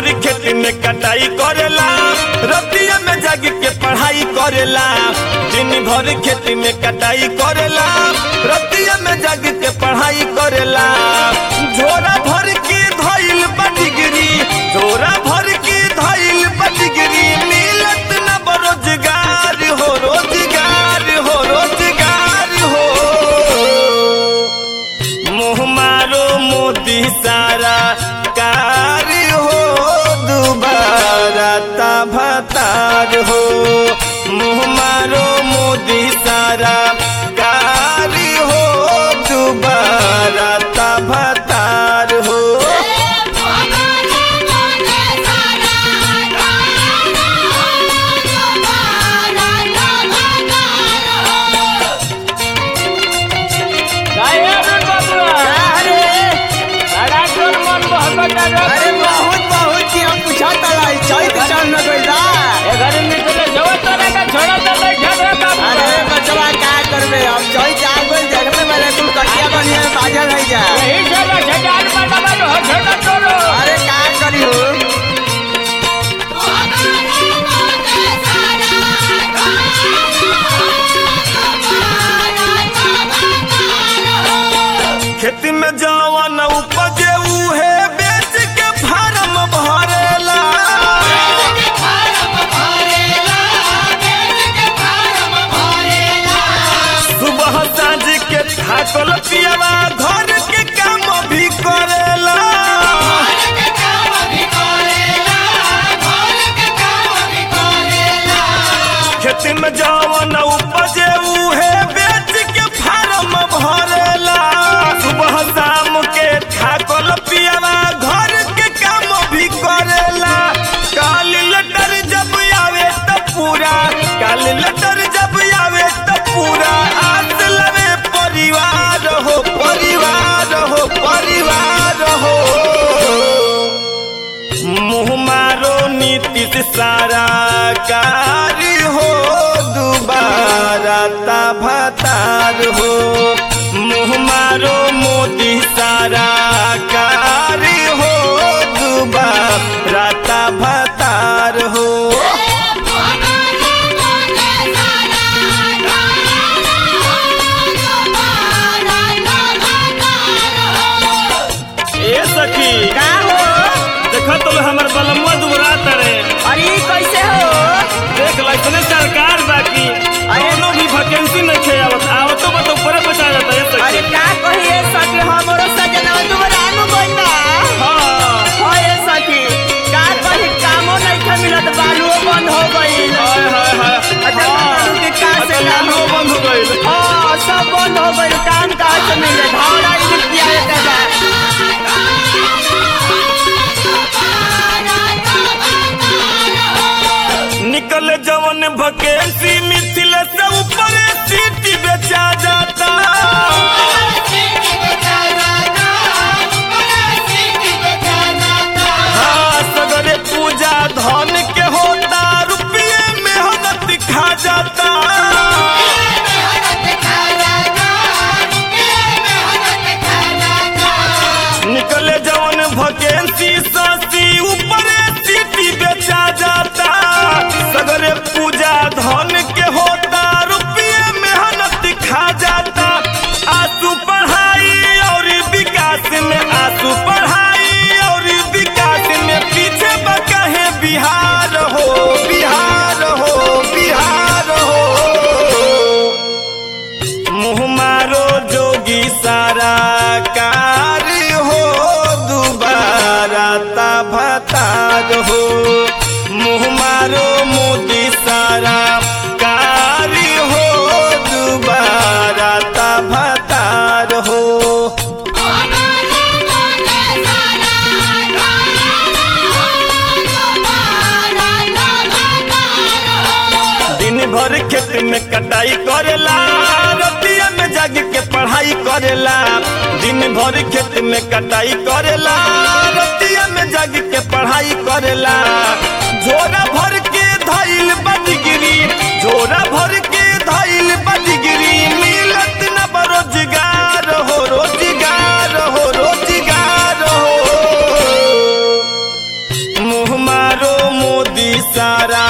भर खेत में कटाई करेला रतिया में जाग के पढ़ाई करेला दिन भर खेत में कटाई करेला रतिया में जाग के पढ़ाई करेला झोरा भर के धइल बटिगरी झोरा भर के धइल बटिगरी मिलत न बरोजगार हो रोजगार हो रोजगार हो मुँह मारो मोदी सारा कार्य हो दोबारा भतार हो मुँह मारो मोदी सारा कार्य हो दोबारा भतार हो अरे बहुत बहुत की हम पूछा तलाई चैत चल न गइला अरे बचवा का करबे हम चैत आ गइल देखबे वाले तू कटिया बढ़िया में बाजल है जा अरे का करी हो खेत में जवन उपजे उहे बेच के फार्म भरेला सुबह साँझ के थाकल पियवा घर के काम भी करेला खेत में जवन उपजे उहे बेच के फार्म भरेला सुबह शाम के थाकल पियवा घर के काम भी करेला काल लटर जब आवे त पूरा काल लटर जब आवे त पूरा आस लवे परिवार हो परिवार हो परिवार हो मुँह मारो नीतीश सारा कार्य हो दोबारा भतार हो मुँह मारो मोदी सारा कार्य हो दोबारा भतार हो ए सखी का हो देखा तो हमर बलम्मा दुबरा तरे अरे ई कैसे हो देख लाइसने सरकार बाकी कोनो भी वैकेंसी नहीं खे आवत आवत तो बत ऊपर बचा जाता है अरे सखी का कहिए सखी हमरो सजना दुबरा नु गइला हाँ होए सखी का कही कामो नहीं था मिलत बालुओ बंद हो गइल हाय हाय हाय अच्छा बताऊं कि का से अच्छा काम लाइनो बंद हो गइल हाँ सब बंद हो गइल काम का से मिले घोड़ा ही रुपया लेते बा निकल जवन वैकेंसी मिथिल से ऊपर सीट बेचा जाता हाँ सगरे पूजा धन के होता रुपये मेहनत खा जाता निकले जवन वैकेंसी ससी ऊपर सीटी बेचा जाता सगरे पूजा धन के होता रुपये मेहनत खा जाता आंसू पढ़ाई और विकास में आंसू पढ़ाई और विकास में पीछे बकहे बिहार हो बिहार हो बिहार हो मुँह मारो जोगी सारा कार्य हो दोबारा भतार हो मुँह मारो मोदी सारा कार्य हो दोबारा भतार हो दिन भर खेत में कटाई करेला रतिया में जाग के पढ़ाई करेला दिन भर खेत में कटाई करेला रतिया में जाग के पढ़ाई करेला झोरा भर के धइल बदगिरी झोरा भर के धइल बदगिरी मिलत न बरोजगार हो रोजगार हो रोजगार हो मुँह सारा